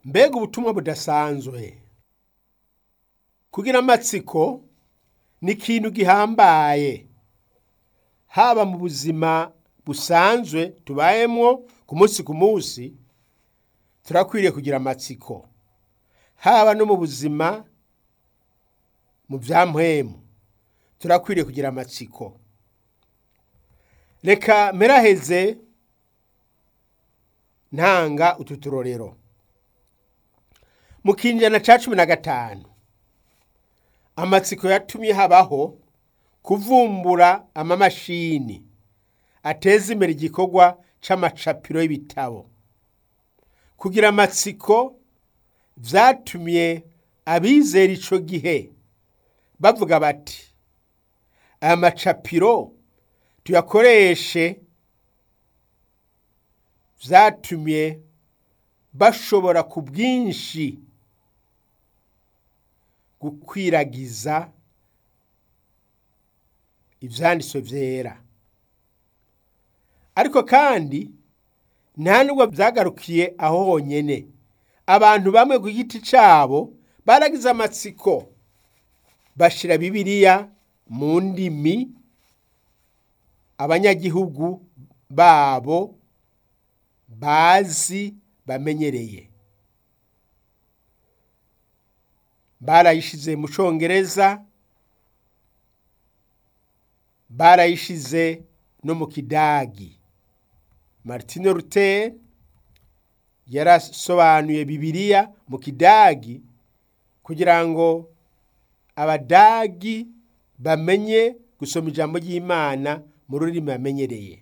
mbega ubutumwa budasanzwe kugira amatsiko ni ikintu gihambaye haba mu buzima busanzwe tubayemwo ku munsi ku munsi turakwiriye kugira amatsiko haba no mu buzima mu bya mpwemu turakwiriye kugira amatsiko reka mperaheze ntanga utu turorero mu kinjana ca cumi na gatanu amatsiko yatumye habaho kuvumbura amamashini ateza imbere igikorwa c'amacapiro y'ibitabo kugira amatsiko vyatumye abizera ico gihe bavuga bati aya macapiro tuyakoreshe vyatumye bashobora ku bwinshi gukwiragiza ivyanditswe vyera ariko kandi nta nubwo vyagarukiye aho honyene abantu bamwe ku giti cabo baragize amatsiko bashira bibiliya mu ndimi abanyagihugu babo bazi bamenyereye barayishize mu congereza barayishize no mu kidagi martine luther yarasobanuye bibiliya mu kidagi kugira ngo abadagi bamenye gusoma ijambo ry'imana mu rurimi bamenyereye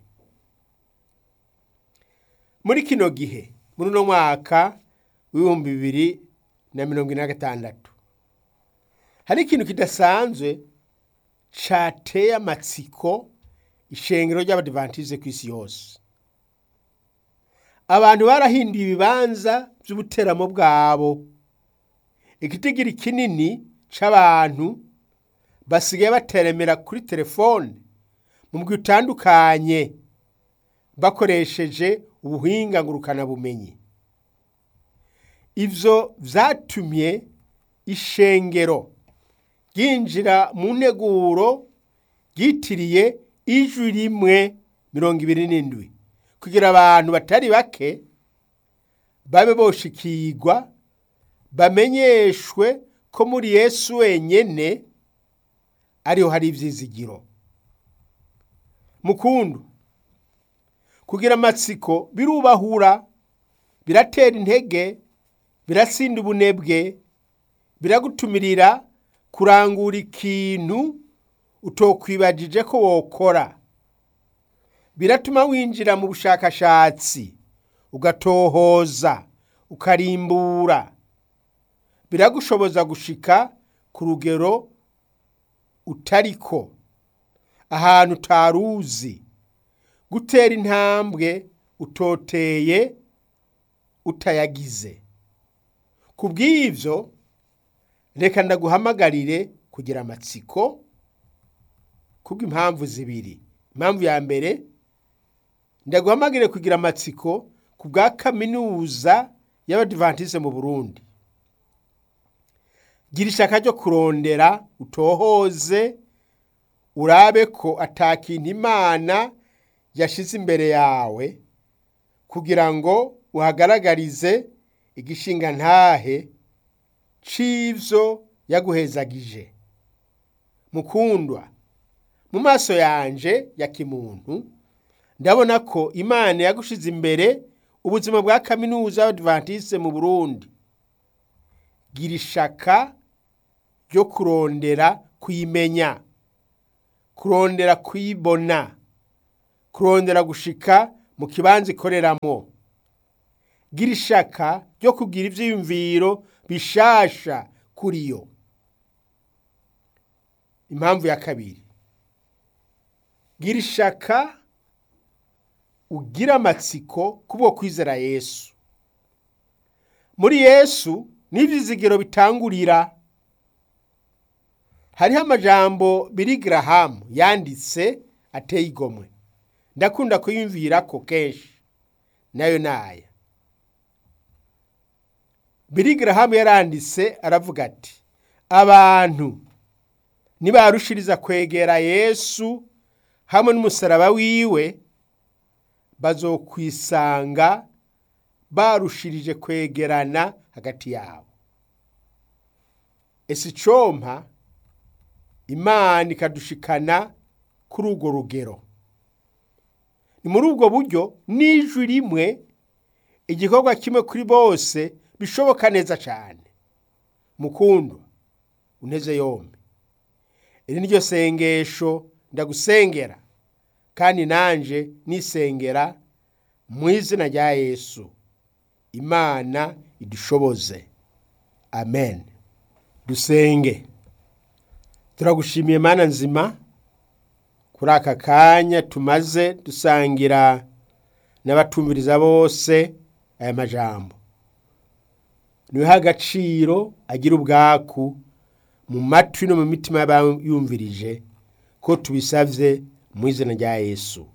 muri kino gihe muri uno mwaka w'ibihumbi bibiri na mirongo ine na gatandatu hari ikintu kidasanzwe cateye amatsiko ishengero ry'abadivantize ku isi yose abantu barahinduye ibibanza by'ubuteramo bwabo igitigiri kinini c'abantu basigaye bateremera kuri telefone mu mugwi utandukanye bakoresheje ubuhinga ngurukanabumenyi ivyo vyatumye ishengero ryinjira mu nteguro ryitiriye ijwi rimwe mirongo ibiri n'indwi kugira abantu batari bake babe boshikirwa bamenyeshwe ko muri yesu wenyene ariho hari ivyizigiro mukundu kugira amatsiko birubahura biratera intege birasinda ubunebwe biragutumirira kurangura ikintu utokwibagije ko wokora biratuma winjira mu bushakashatsi ugatohoza ukarimbura biragushoboza gushika ku rugero utariko ahantu utaruzi gutera intambwe utoteye utayagize ku bw'ivyo reka ndaguhamagarire kugira amatsiko kubw'impamvu zibiri impamvu ya mbere ndaguhamagarire kugira amatsiko ku bwa kaminuza y'abadivantize mu burundi gira ishaka ryo kurondera utohoze urabe ko atakintu imana yashize imbere yawe kugira ngo uhagaragarize igishinga ntahe c'ivyo yaguhezagije mukundwa mu maso yanje ya kimuntu ndabona ko imana yagushize imbere ubuzima bwa kaminuza y'abadivantiste mu burundi gira ishaka ryo kurondera kuyimenya kurondera kuyibona kurondera gushika mu kibanza ikoreramo gira ishaka ryo kugira ivyiyumviro bishasha kuri yo impamvu ya kabiri gira ishaka ugira amatsiko kubwo kwizera yesu muri yesu n'ivyizigiro bitangurira hariho amajambo biri garahamu yanditse ateye igomwe ndakunda kuyumvirako kenshi nayo naya Billy Graham yaranditse aravuga ati abantu nibarushiriza kwegera Yesu hamwe n'umusaraba wiwe bazokwisanga barushirije kwegerana hagati yabo ese icompa imana ikadushikana kuri urwo rugero ni muri ubwo buryo n'ijwi rimwe igikorwa kimwe kuri bose bishoboka neza cyane mukundwa unteze yombi iri ni ryo sengesho ndagusengera kandi nanje nisengera mu izina rya yesu imana idushoboze amen dusenge turagushimiye mana nzima kuri aka kanya tumaze dusangira n'abatumviriza bose aya majambo niwe agaciro agira ubwaku mu matwi no mu mitima y'abayumvirije ko tubisabye mu izina rya yesu